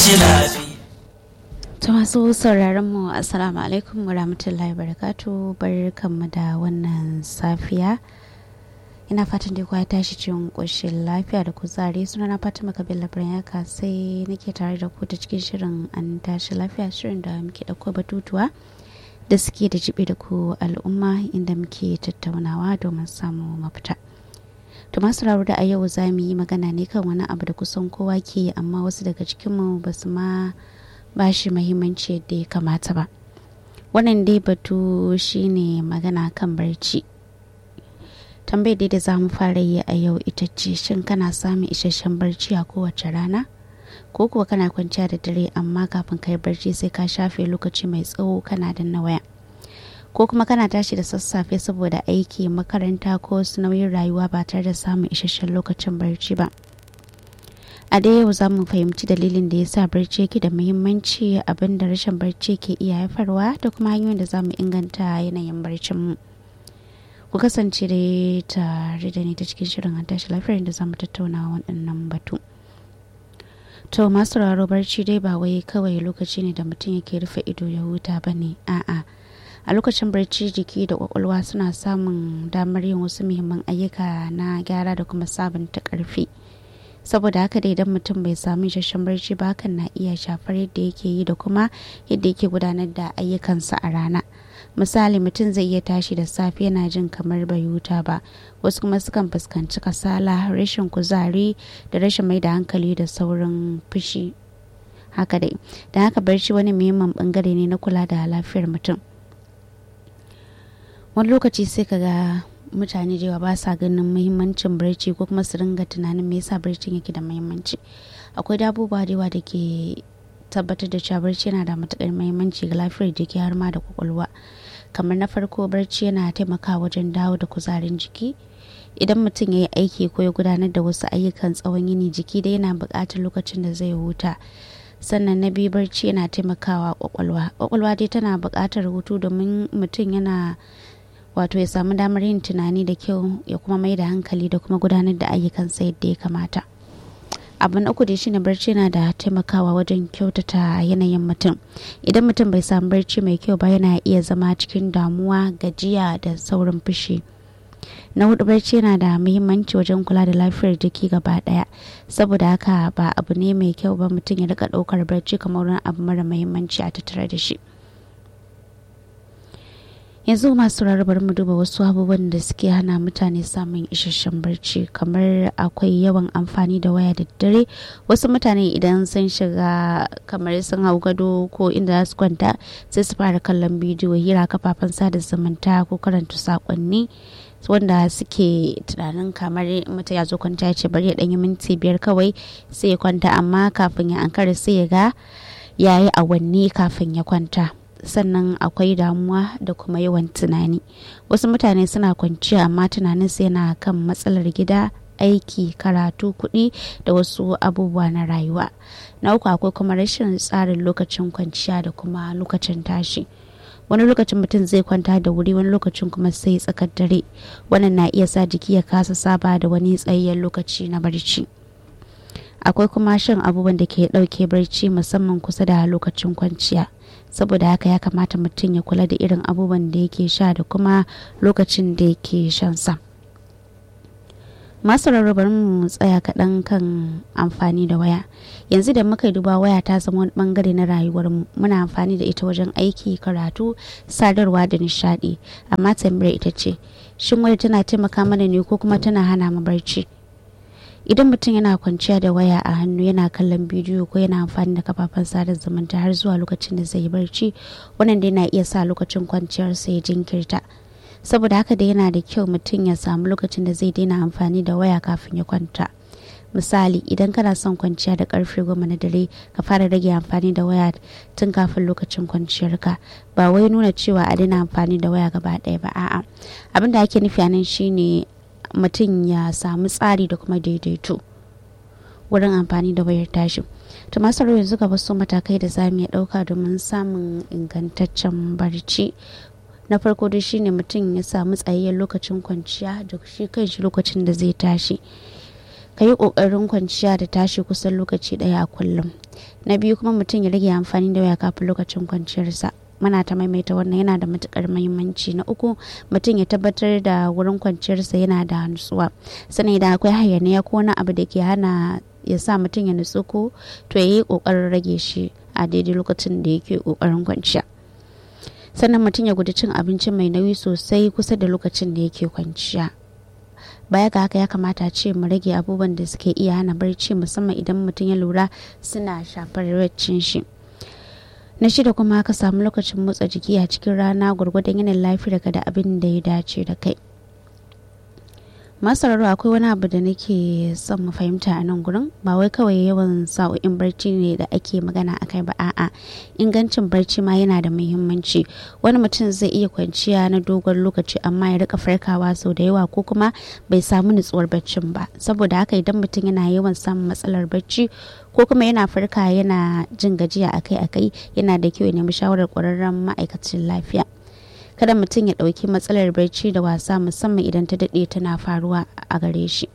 tashi lafiya ta masu sauraron mu assalamu alaikum wa rahmatullahi barakatu barkanmu da wannan safiya ina fatan dai ya tashi cikin ƙoshin lafiya da kuzari suna na fatima kabila yaka sai nake tare da ku ta cikin shirin an tashi lafiya shirin da muke ɗauko batutuwa da suke da jibi da ku al'umma inda muke tattaunawa domin samu mafita to masu da a yau za mu yi magana ne kan wani abu da kusan kowa ke yi amma wasu daga cikinmu ba su ma ba shi mahimmanci yadda ya kamata ba wannan dai batu shine magana kan barci tambayar dai da za mu fara yi a yau ita ce shin kana samun isasshen barci a kowace rana ko kuwa kana kwanciya da dare amma kafin kai barci sai ka shafe lokaci mai tsawo kana danna waya ko kuma kana tashi da sassafe saboda aiki makaranta ko wasu nauyin rayuwa ba tare da samun isasshen lokacin barci ba a da yau za mu fahimci dalilin da ya sa barci yake da muhimmanci abin da rashin barci ke iya haifarwa da kuma hanyoyin da za mu inganta yanayin barcin mu ku kasance da tare da ni ta cikin shirin an tashi lafiyar da za mu tattauna waɗannan batu to masu raro barci dai ba wai kawai lokaci ne da mutum yake rufe ido ya huta ba ne a'a a lokacin barci jiki da kwakwalwa suna samun damar yin wasu muhimman ayyuka na gyara da kuma sabunta karfi saboda haka da idan mutum bai samu isasshen barci ba hakan na iya shafar yadda yake yi da kuma yadda yake gudanar da ayyukansa a rana misali mutum zai iya tashi da safe yana jin kamar bai huta ba wasu kuma sukan fuskanci kasala rashin kuzari da rashin mai da hankali da saurin fushi haka dai da haka barci wani muhimmin bangare ne na kula da lafiyar mutum wani lokaci sai ka ga mutane da ba sa ganin muhimmancin barci ko kuma su ringa tunanin me yasa barcin yake da muhimmanci akwai abubuwa da yawa da ke tabbatar da cewa barci yana da matukar muhimmanci ga lafiyar jiki har ma da kwakwalwa kamar na farko barci yana taimakawa wajen dawo da kuzarin jiki idan mutum ya yi aiki ko ya gudanar da wasu ayyukan tsawon yini jiki dai yana buƙatar lokacin da zai huta sannan na biyu barci yana taimakawa kwakwalwa kwakwalwa dai tana buƙatar hutu domin mutum yana wato ya samu damar yin tunani da kyau ya kuma mai da hankali da kuma gudanar da ayyukansa yadda ya kamata abu na uku da shine barci na da taimakawa wajen kyautata yanayin mutum idan mutum bai samu barci mai kyau ba yana iya zama cikin damuwa gajiya da saurin fushi na hudu barci yana da muhimmanci wajen kula da lafiyar jiki gaba daya saboda haka ba abu ne mai kyau ba mutum ya rika daukar barci kamar wani abu mara muhimmanci a tattare da shi yanzu masu rarrabar mu duba wasu abubuwan da suke hana mutane samun isasshen barci kamar akwai yawan amfani da waya da dare wasu mutane idan sun shiga kamar sun hau gado ko inda za su kwanta sai su fara kallon bidiyo hira kafafen sada zumunta ko karanta sakonni wanda suke tunanin kamar mutum ya zo kwanta ya ce bari ya ɗanyi minti biyar kawai sai ya kwanta amma kafin ya ankara sai ya ga ya yi awanni kafin ya kwanta sannan akwai damuwa da kuma yawan tunani wasu mutane suna kwanciya amma tunanin su yana kan matsalar gida aiki karatu kuɗi da wasu abubuwa na rayuwa na uku akwai kuma rashin tsarin lokacin kwanciya da kuma lokacin tashi wani lokacin mutum zai kwanta da wuri wani lokacin kuma sai tsakar dare wannan na iya sa jiki ya kasa saba da wani tsayayyen lokaci na barci akwai kuma shan abubuwan da ke ɗauke barci musamman kusa da lokacin kwanciya saboda haka ya kamata mutum ya kula da irin abubuwan da yake sha da kuma lokacin da yake shan sa masu rarrabar mu tsaya kaɗan kan amfani da waya yanzu da muka duba waya ta zama wani bangare na rayuwar mu muna amfani da ita wajen aiki karatu sadarwa da nishaɗi amma tambayar ita ce shin waya tana taimaka mana ne ko kuma tana hana mu barci idan mutum yana kwanciya da waya a hannu yana kallon bidiyo ko yana amfani da kafafen sada zumunta har zuwa lokacin da zai yi barci wannan dai na iya sa lokacin kwanciyarsa ya jinkirta saboda haka da yana da kyau mutum ya samu lokacin da zai daina amfani da waya kafin ya kwanta misali idan kana son kwanciya da karfe goma na dare ka fara rage amfani da waya tun kafin lokacin kwanciyarka ba wai nuna cewa a daina amfani da waya gaba ɗaya ba a'a abin da ake nufi a nan shine mutum ya samu tsari da kuma daidaito wurin amfani da wayar tashi to masu yanzu gaba su matakai da zamu iya ɗauka domin samun ingantaccen barci na farko dai shine mutum ya samu tsayayyen lokacin kwanciya da shi kanshi lokacin da zai tashi ka yi ƙoƙarin kwanciya da tashi kusan lokaci ɗaya a kullum na biyu kuma mutum ya rage amfani da waya kafin lokacin kwanciyarsa muna ta maimaita wannan yana da matukar muhimmanci na uku mutum ya tabbatar da wurin kwanciyarsa yana da nutsuwa sannan idan akwai hayaniya ko wani abu da ke hana ya sa mutum ya nutsu ko to ya yi kokarin rage shi a daidai lokacin da yake kokarin kwanciya sannan mutum ya guji cin abinci mai nauyi sosai kusa da lokacin da yake kwanciya baya ga haka ya kamata ce mu rage abubuwan da suke iya hana barci musamman idan mutum ya lura suna shafar baccin shi na shida kuma ka samu lokacin motsa jiki a cikin rana gwargwadon yanayin lafiyarka da abin da ya dace da kai masararo akwai wani abu da nake son mu fahimta a nan gurin ba wai kawai yawan sa'o'in barci ne da ake magana akai ba a'a ingancin barci ma yana da muhimmanci wani mutum zai iya kwanciya na dogon lokaci amma ya rika farkawa sau da yawa ko kuma bai samu nutsuwar baccin ba saboda haka idan mutum yana yawan samun matsalar bacci ko kuma yana farka yana jin gajiya akai-akai yana da kyau ya nemi shawarar ƙwararren ma'aikacin lafiya kada mutum ya ɗauki matsalar barci da wasa musamman idan ta daɗe tana faruwa a gare shi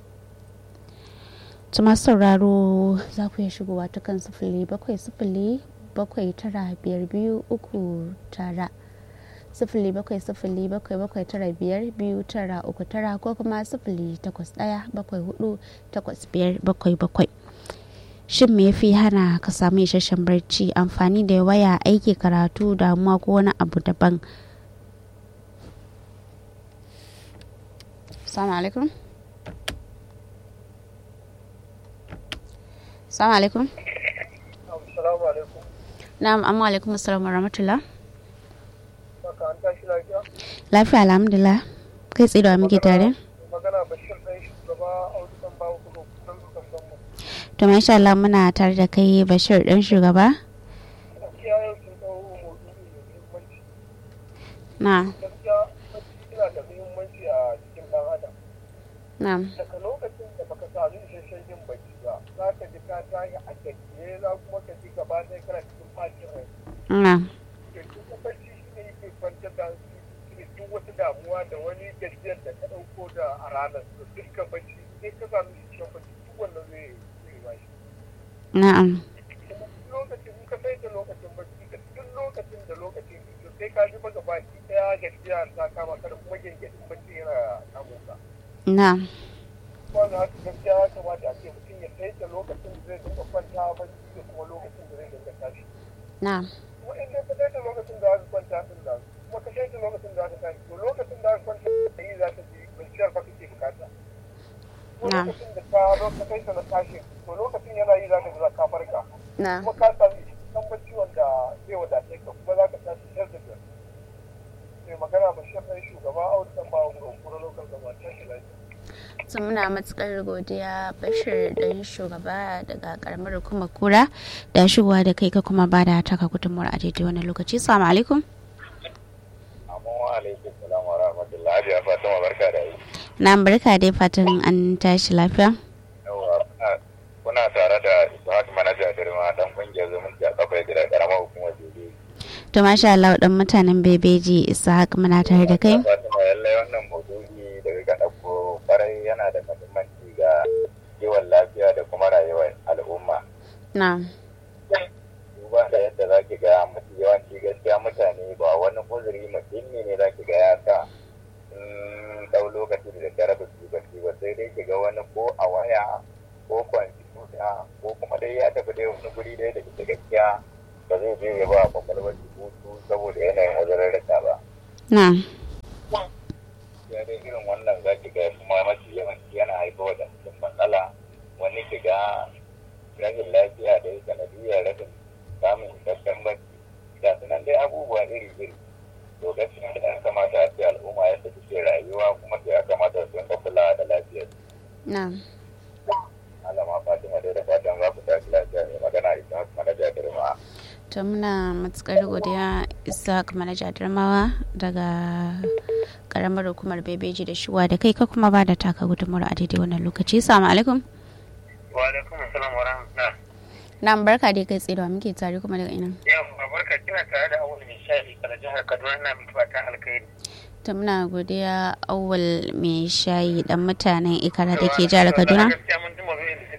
tuma sauraro za ku iya shigowa ta kan sifili bakwai sifili bakwai tara biyar biyu uku tara sifili bakwai sifili bakwai bakwai tara biyar biyu tara uku tara ko kuma sifili takwas ɗaya bakwai hudu takwas biyar bakwai bakwai shin me yafi hana ka samu isasshen barci amfani da waya aiki karatu damuwa ko wani abu daban Assalamu alaikum. Assalamu alaikum. Assalamu alaikum. Na'am, amma alaikum assalamu rahmatullah. Saka an tashi lafiya? Lafiya alhamdulillah. Kai tsaye da muke tare? Magana Bashir ɗan shugaba Audu ɗan bawo kudu kusan dukan sanmu. To masha Allah muna tare da kai Bashir dan shugaba. Gaskiya yau sun ɗau maudu'i mai muhimmanci. Na, Gaskiya bacci yana da muhimmanci a cikin ɗan adam. na, Daga lokacin da baka sami isasshen yin bacci ba, za ka ji ka tashi a gajiye za kuma ka ji gaba ɗaya kana cikin ɓacin rai. na, Ke kuma bacci shi ne yake kwantar da hankali duk wata damuwa da wani gajiyar da ka ɗauko da a ranar. To dukkan bacci sai ka sami isasshen bacci duk wannan zai zai ba shi. na'am, kuma lokacin in ka sai da lokacin bacci da duk lokacin da lokacin to sai ka ji maka baki daya gajiya ta kama ka da kuma gingirin bacci yana samun ka na, kuma da haka gaskiya ya kamata a ce mutum ya sai da lokacin da zai dinga kwanta bacci da kuma lokacin da zai dinga tashi na, kuma in dai ka sai da lokacin da zaka kwanta din da kuma ka sai da lokacin da zaka tashi to lokacin da zaka kwanta da yi za ka ji kwanciyar fa kake bukata ko Na. lokacin da ka zo ka sai da na tashi to lokacin yana yi za ka ji za ka farka na. kuma ka sami kan bacci wanda zai wadace ka kuma za ka tashi yar da biyar mai magana ba shi ɗan shugaba a wutan ba wa kuma lokal gaba ta shi lafiya So muna matukar godiya Bashir dan shugaba daga karamar hukumar kura da shigowa da kai ka kuma ba da taka gudunmuwar a daidai wannan lokaci. Assalamu alaikum. Amma wa alaikum salam wa rahmatullahi Hajiya Fatima barka da yi. Na barka dai fatan an tashi lafiya. Yawa kuna- kuna tare da Ishaq Manaja Girma dan kungiyar zumunci a kafar gida karamar hukumar Jojo. To masha Allah dan mutanen Bebeji Ishaq muna tare da kai. Fatima lallai wannan maudu'i da ka ɗauko kwarai yana da muhimmanci ga kiwon lafiya da kuma rayuwar al'umma. Na, Duba da yadda za ki ga mafi yawanci gaskiya mutane ba wani uzuri muhimmi ne za ki ga ya sa sun ɗau lokaci da daddare ba su bacci ba sai dai ki ga wani ko a waya ko kwamfuta ko kuma dai ya tafi dai wani guri dai da ita gaskiya ba zai je ya ba kwakwalwar shi hutu saboda yanayin uzurarrika ba. na, ya dai irin wannan za ki ga kuma mafi yawanci yana haifar da mutum matsala wani ki ga rashin lafiya da ya sanadiyar rashin samun isasshen bacci ga su nan dai abubuwa iri iri to gaskiya da ya kamata a ce al'umma yadda suke rayuwa kuma ya kamata su rinka kula da lafiyar na. malama fatima dai da fatan za ku tashi lafiya ne magana ita haka manaja girma To muna matukar godiya Ishaq manaja Darmawa daga karamar hukumar Bebeji da shigowa da kai ka kuma ba da taka gudunmuwar a daidai wannan lokaci. Assalamu alaikum. wa alaikum assalam wa rahmatullah Na barka dai kai tsaye da wa muke tare kuma daga ina. yau barka kina tare da awul mai shayi kala jihar kaduna na miki fatan alkhairi ta muna godiya awal mai shayi dan mutanen ikara da ke jihar kaduna gaskiya mun ji mazuyin da suka dauko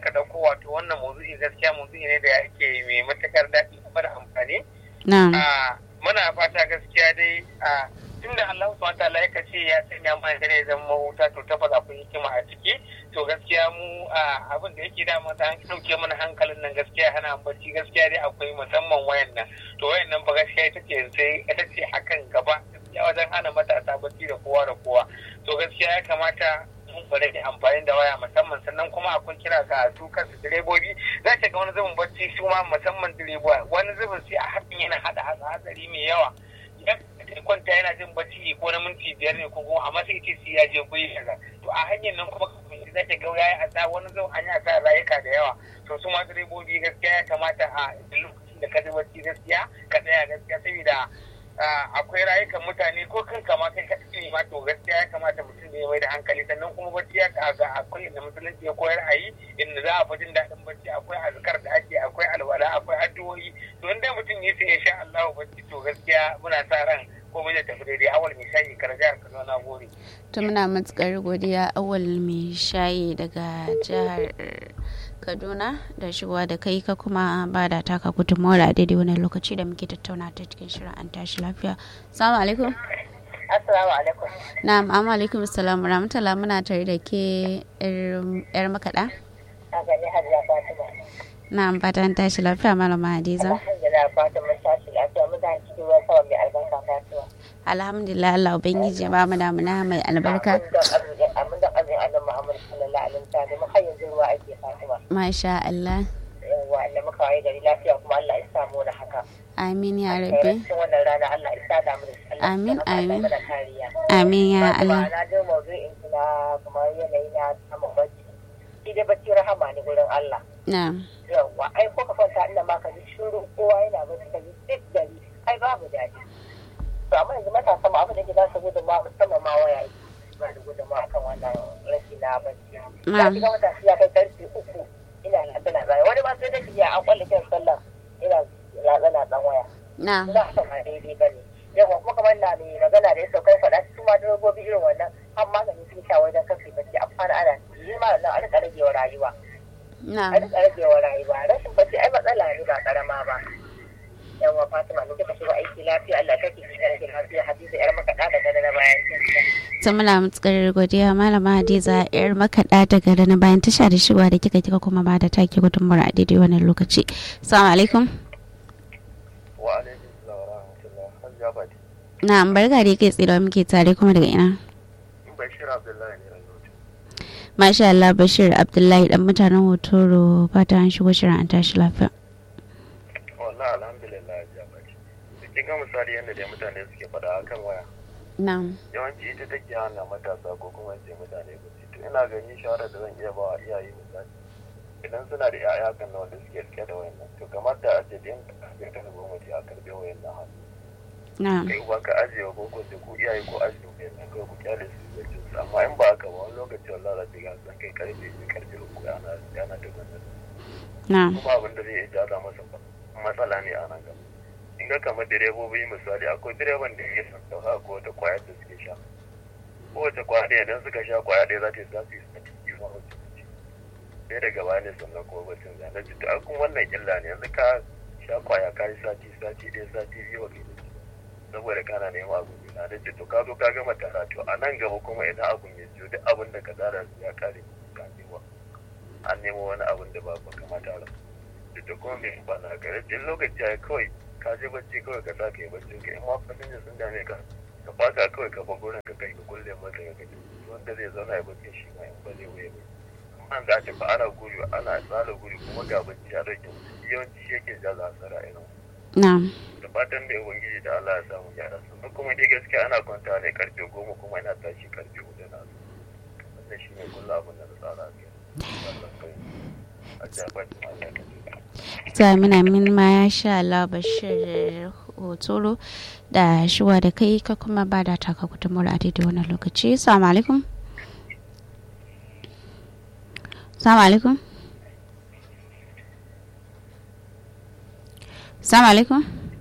wato wannan maudu'i gaskiya maudu'i ne da yake mai matakar daɗi kuma da amfani. na'am Ah, Muna fata gaskiya dai a tunda Allah subhanahu wataala ya ce ya sanya mana dare zan mahuta to tabbas akwai hikima a ciki to gaskiya mu a abin da yake da mata an dauke mana hankalin nan gaskiya hana bacci gaskiya dai akwai musamman wayan nan to wayan nan fa gaskiya ita ce sai ita ce hakan gaba gaskiya wajen hana matasa bacci da kowa da kowa to gaskiya ya kamata mun bari da amfani da waya musamman sannan kuma akwai kira ga su kansu direbobi za ta ga wani zubin bacci su ma musamman direba wani zubin sai a hakan yana hada hatsari mai yawa idan ka kwanta yana jin bacci ko na minti biyar ne ko kuma amma sai ce sai ya je guri kaza to a hanyar nan kuma kafin za ta ga yayi asa wani zubin an yi asa rayuka da yawa to su ma direbobi gaskiya ya kamata a lokacin da ka ji bacci gaskiya ka tsaya gaskiya saboda akwai rayukan mutane ko kan kama kai ka ne ma to gaskiya ya kamata mutum da ya mai da hankali sannan kuma bacci ya ga akwai inda musulunci ya koyar a yi inda za a fi jin daɗin bacci akwai azkar da ake akwai alwala akwai addu'o'i to inda mutum ya sai ya sha Allah bacci to gaskiya muna sa ran komai da tafi daidai awal mai shayi kar jihar Kaduna na gode. to muna matukar godiya awal mai shayi daga jihar kaduna da shigowa da kai ka kuma ba da taka gudunmawar a daidai wani lokaci da muke tattauna ta cikin shirin an tashi lafiya salamu alaikum Assalamu alaikum. na'am amma alaikum salam rahmatullah muna tare da ke yar makaɗa A gani Hajiya Fatima. na'am fatan tashi lafiya malama hadiza Alhamdulillah Fatima tashi lafiya mun da cikin ruwan sama mai albarka Fatima. alhamdulillah allah ubangiji ba mu damuna mai albarka Amin da azin annabi Muhammad sallallahu alaihi wasallam mun har yanzu ruwa ake Fatima. masha allah Yawwa Allah muka waye gari lafiya kuma Allah ya samu da haka. amin ya rabbi Cikin wannan rana Allah ya sa da mu da shi. Allah ya Amin, sa Allah ya amin. mana kariya. amin ya Fatima, allah Na ji maudu'in kina kamar yanayi na samun bacci. Shi dai bacci rahama ne gurin Allah. na'am yawwa ai ko ka kwanta inda ma ka ji shiru kowa yana bacci ka ji duk gari ai babu daɗi to amma yanzu matasa ma abin da ke za su gudun ma musamman ma waya ba da gudun ma akan wannan rashi na bacci na shiga matashi ya kai karfe uku ina latsana zai wani ma sai da ya an kwalle kiran sallah ina latsana dan waya na'am za ka ma daidai ba ne yawa kuma kamar na mai magana da ya saukai faɗa su ma direbobi irin wannan har magani sun sha wajen kafe bacci a fara ana yi ma nan a rika ragewa rayuwa a na'am rika ragewa rayuwa rashin bacci ai matsala ne ba karama ba yawa fatima ne kika shiga aiki lafiya Allah kake ki rage lafiya hadisi yar makaɗa da gada na bayan kinsa ta muna matukar godiya malama hadiza yar makaɗa daga rana bayan tasha da shigowa da kika kika kuma ba da take gudunmawar a daidai wannan lokaci assalamu alaikum wa alaikum salam wa rahmatullah hajja fati na'am barka da kai tsira muke tare kuma daga ina bashir abdullahi ne yanzu masha Allah Bashir Abdullahi dan mutanen Hotoro fata an shigo shirin an tashi lafiya wallahi alhamdulillah hajja fati kin ga misali yadda dai mutane suke faɗa akan waya na'am yawanci ita take hana matasa ko kuma ce mutane bacci to ina ganin shawarar da zan iya ba wa iyaye misali idan suna da yaya kan na wanda suke rike da wayannan to kamar da aje din da aka ta gwamnati a karbe wayannan hannu na'am kai uba ka ajiye ko ko ko iyaye ko ajiye wayannan kai ku kyale su bacci su amma in ba haka ba wani lokaci wallahi za ta ga san kai karfe biyu karfe uku ana ana da gwamnati na'am kuma abin da zai iya jaza masa matsala ne a nan gaba in ga kamar direbobi misali akwai direban da ya san dauka ko wata kwayar da suke sha kowace kwaya ɗaya idan suka sha kwaya ɗaya za ta yi za su yi sati biyu ma wacce ce sai daga baya ne sannan kuma bacin zane ji to akun wannan illa ne yanzu ka sha kwaya ka yi sati sati ɗaya sati biyu wa kai bacci saboda kana neman abu biyu na da ce to ka zo ka gama tara to a nan gaba kuma idan abun ya ciyo duk abin da ka tsara ya kare ka nemo an nemo wani abin da ba ba kamata ba da kuma mai ba na gare duk lokaci ya kawai ka je bacci kawai ka sa ka yi bacci ka in ma fasinja sun dame ka ka faka kawai ka fa gurin ka kai ka kulle masa ka gaji wanda zai zauna ya bacci shi ma in ba zai wuya ba amma za ta fa ana guri ana tsara guri kuma ga bacci a rage yawanci shi yake jaza hasara irin na'am da fatan da ubangiji da Allah ya samu gyara sannan kuma dai gaskiya ana kwanta ne karfe goma kuma ina tashi karfe hudu na su wannan shi ne kullum abin da na tsara kai Allah kai a jaɓa da Allah ka ta muna min ma ya sha Allah Bashir Hotoro da shiwa da kai ka kuma ba da taka gudunmawar a daidai wannan lokaci assalamu alaikum assalamu alaikum assalamu alaikum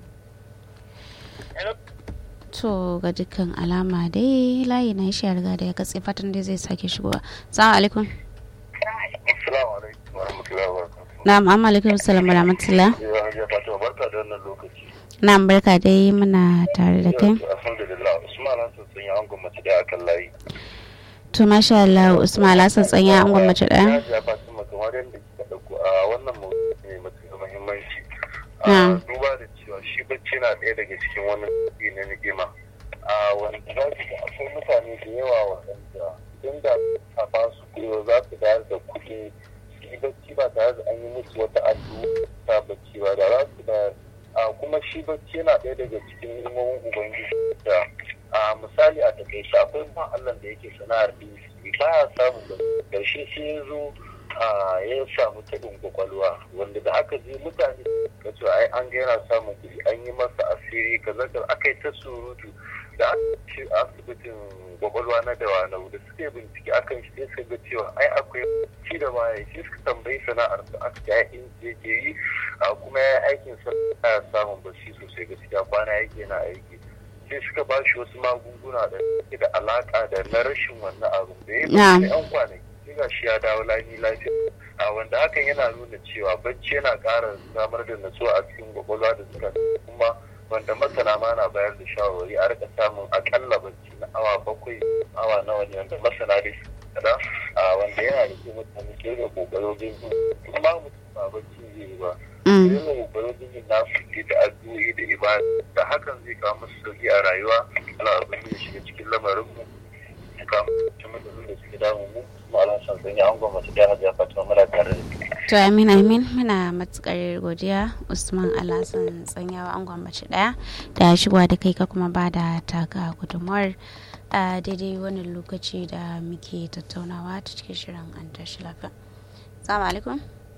to ga dukkan alama dai layi na shi ya riga da ya katse fatan dai zai sake shigowa assalamu alaikum Assalamu alaikum wa rahmatullahi wa na'am amma alaikum salam wa rahmatullah Ya ya fata barka da wannan lokaci. na'am barka dai muna tare da kai Alhamdulillah Usman Hassan sun yi angon mace da akan layi. to masha Allah Usman Alhassan tsanya an gwamnati ɗaya Ya Fatima kamar yadda kika dauko a wannan mawdu'i ne matuƙar muhimmanci. A Na'am. duba da cewa shi bacci na ɗaya daga cikin wani nau'i na ni'ima. A wanda za ki ga akwai mutane da yawa waɗanda idan da a ba su kuɗi za su bayar da kuɗi su yi bacci ba tare da an yi musu wata addu'a ta bacci ba da za su bayar. A kuma shi bacci yana ɗaya daga cikin ilmomin Ubangiji da a misali a takaice akwai ma Allah da yake sana'ar dinki ba ya samun da ƙarshe sai ya zo a ya samu taɓin kwakwalwa wanda da aka je mutane ka ce ai an ga yana samun kuɗi an yi masa asiri kaza kaza aka yi ta surutu da aka ce asibitin kwakwalwa na dawa na da suka yi bincike akan shi sai suka ga cewa ai akwai ci da baya shi suka tambayi sana'ar da aka ga in yake yi a kuma ya yi aikin sa ya samun bashi sosai gaskiya kwana yake yana aiki sai suka ba shi wasu magunguna da suke da alaka da na rashin wannan abu da ya Na'am. yi yan kwanaki sai ga shi ya dawo lami lafiya a wanda hakan yana nuna cewa bacci yana ƙara samar da natsuwa a cikin kwakwalwa da suka kuma wanda masana ma na bayar da shawarwari a rika samun akalla bacci na awa bakwai awa nawa ne wanda masana dai su kada a wanda yana da kyau mutane ke da kokarin bin kuma mutum ba bacci zai yi ba Mm. irin kokarin bin nasu ke da addu'o'i da ibada da hakan zai kawo musu sauki a rayuwa Allah abin da shiga cikin lamarin mu ya kawo mutum matsalolin da suke damun mu kuma Allah san sanya an gwamnati da hajiya Fatima muna tare da su. to amin amin muna matukar godiya Usman Alhassan tsanyawa an gwamnati ɗaya da shigowa da kai ka kuma ba da taka gudunmuwar a daidai wannan lokaci da muke tattaunawa ta cikin shirin an tashi lafiya salamu alaikum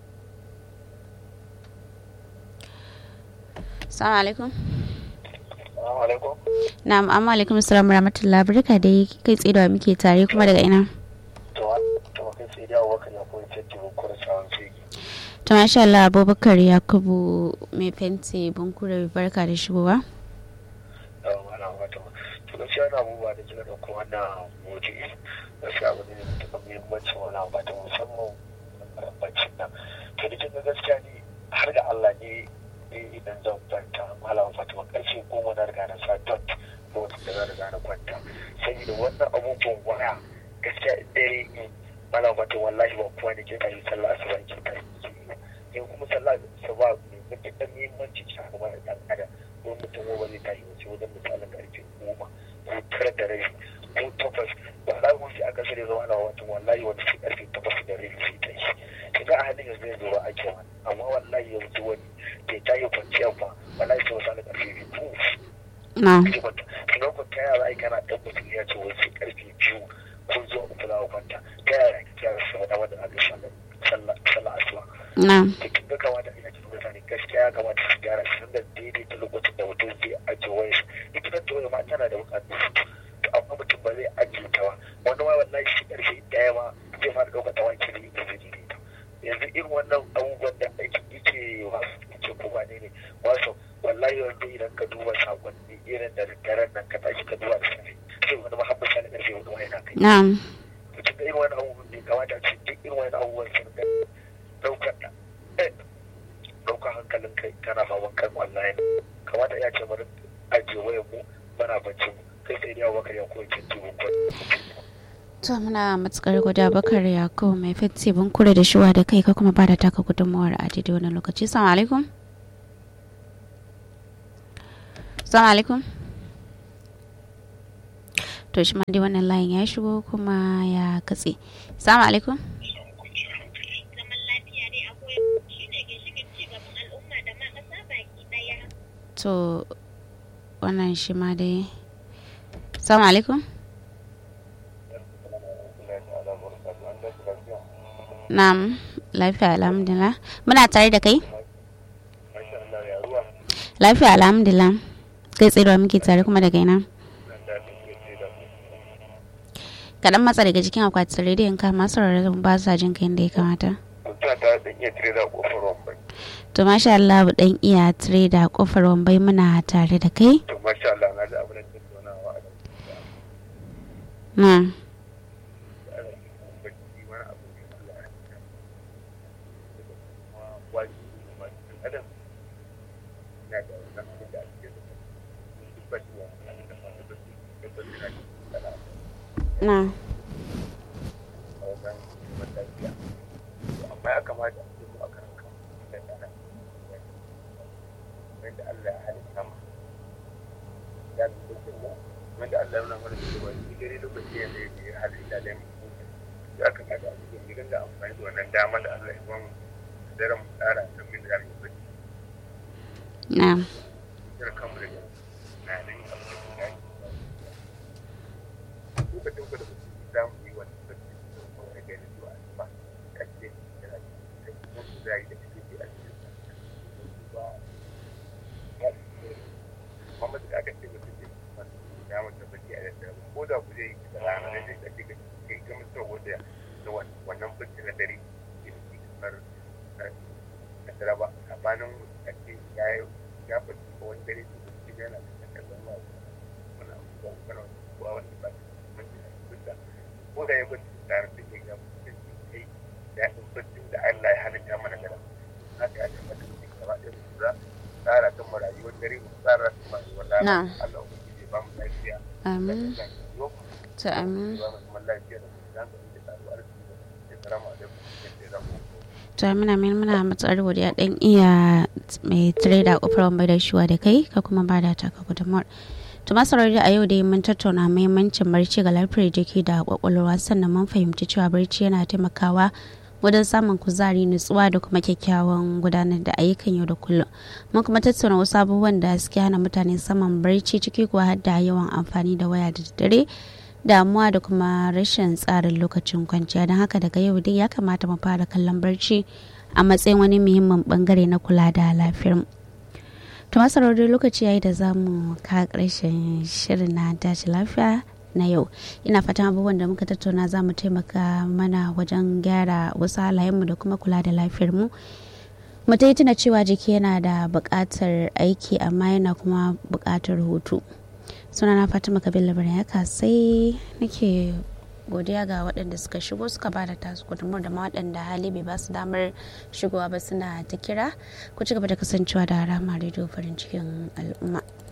salamu alaikum Assalamu alaikum. na'am amma alaikum salam rahmatullah barka dai kai tsaye da wa muke tare kuma daga ina To to kai sai da wakar ya koyi tatти mun kura tsawon sai. to masha Allah Abubakar Yakubu mai fenti bunkure barka da shigowa Yawa mana wata. To gaskiya na abubuwa da kika dauko wannan motsi. Gaskiya abu ne da mutum muhimmanci wani abu ta musamman bacci nan. To da kika gaskiya ne har da Allah ne ne idan zan kwanta malama Fatima karfe goma na riga na sa dot lokacin da na riga na kwanta. Saboda wannan abubuwan waya gaskiya in dare in malama Fatima wallahi ba kowa ne ke tashi sallah asuba ke tashi. In kuma sallah asuba ne matuƙar muhimmanci ce a kuma da ɗan adam. ko mutum ba zai tashi wace wajen misalin karfe goma ko tara da rabi ko takwas wallahi wasu a kasar ya zama ana watan wallahi wata sai karfe takwas da rabi sai ta yi kaga a halin yanzu yanzu ba ake wani amma wallahi yanzu wani bai tashi kwanciya ba wallahi sai misalin karfe biyu ko na zai kwanta kina kwanta ya za a yi kana ɗan mutum ya ce wai sai karfe biyu ko zuwa uku za a kwanta ta yaya kake yara su faɗa wanda aka sallah sallah asuba na da kin ga kamata ina cikin mutane gaskiya ya kamata su gyara shi da daidaita lokacin da mutum zai ajiye wayar ita kanta wayar ma tana da bukatu to amma mutum ba zai ajiye ta ba wani ma wallahi shi karfe daya ma zai fara ɗaukar ta wanke ne da zai daidaita yanzu irin wannan abubuwan da ake yake wasu ce ko ba ne ne wasu wallahi wanda idan ka duba sakonni irin da daren nan ka tashi ka duba da safe sai wani mahabba sani karfe wani wani na kai na mutum da irin wani abubuwan ne kamata ce duk irin wani abubuwan sun ga daukar da daukar hankalin kai kana faman kan online kamata ya ce bari ajiye wayar mu bana bacci mu kai sai dai abubakar ya koyi cin tibin kwan to muna matukar godiya Bakar Yakubu mai fenti bunkure da shigowa da kai ka kuma ba da taka gudunmuwar a daidai wannan lokaci salamu alaikum salamu alaikum to shi ma dai wannan layin ya shigo kuma ya katse salamu alaikum zaman lafiya dai akwai shi ne ginshiƙin ci gaban al'umma da ma ƙasa baki ɗaya. to wannan shi ma dai salamu alaikum na'am lafiya alhamdulillah muna tare da kai lafiya alhamdulillah kai tsaye da muke tare kuma daga ina kaɗan matsa daga jikin akwatin rediyon ka masu rarrabu ba sa jin kai da ya kamata mutum ta da iya tire da kofar wambai to masha Allah dan iya tire da kofar wambai muna tare da kai to masha Allah na da abin da ke tonawa a na wani abu ne Allah ya ina da wannan abin da ake da duk ba shi ne abin da fata ba su da ba su na da sana'a na a wajen kiwon lafiya amma ya kamata a ce mu a kan kan da tsara wanda Allah ya halitta mu ya fi da mu wanda Allah ya nuna mana cewa shi dare lokaci ya zai yi halitta da mu ya kamata a cikin gidan da amfani da wannan dama da Allah ya ba mu daren mu tsara don min da mu yi na kira kanmu daga na nan abin da ya yi lokacin ku da ku za mu yi wani bacci da kuma da gani zuwa asuba kace yana da kuma su zai da cikin a cikin ba ya kuma da aka ce mutum ne masu ya mutum bacci a yadda ko da ku zai yi da rana da zai kace ga kai ga mutum wanda da wannan bacci na dare ke ci kamar na tara ba abanin ake ya yi ya bacci ko wani dare su bacci yana da kallon ma wani abubuwa kana kuwa wanda ba ko da ya bacci tare da ke ga mutum kai daɗin baccin da Allah ya halitta mana da haka ya kamata mu gaba ɗaya mu za tsara kan mu rayuwar dare mu tsara kan mu rayuwar rana Na. Allah ubangiji ba mu lafiya amin da yau ta amin ba mu zaman lafiya da zan ka da tsaro arziki da salamu alaikum da zamu ta muna min muna matsar godiya dan iya mai trader kofar bai da shuwa da kai ka kuma ba da taka gudunmuwar to masarar da a yau dai mun tattauna muhimmancin barci ga lafiyar jiki da kwakwalwa sannan mun fahimci cewa barci yana taimakawa wajen samun kuzari nutsuwa da kuma kyakkyawan gudanar da ayyukan yau da kullum mun kuma tattauna wasu abubuwan da suke hana mutane saman barci ciki kuwa har da yawan amfani da waya da daddare damuwa da kuma rashin tsarin lokacin kwanciya don haka daga yau dai ya kamata mu fara kallon barci a matsayin wani muhimmin bangare na kula da lafiyar mu to masarautar lokaci yayi da za mu ka ƙarshen shirin na dace lafiya na yau ina fatan abubuwan da muka tattauna za mu taimaka mana wajen gyara wasu halayenmu da kuma kula da lafiyar mu mu ta yi tuna cewa jiki yana da buƙatar aiki amma yana kuma buƙatar hutu sunana fatima kabila yaka sai nake godiya ga waɗanda suka shigo suka ba da tasu gudunmuwar da ma waɗanda hali bai ba su damar shigowa ba suna ta kira ku ci gaba da kasancewa da rama rediyo farin cikin al'umma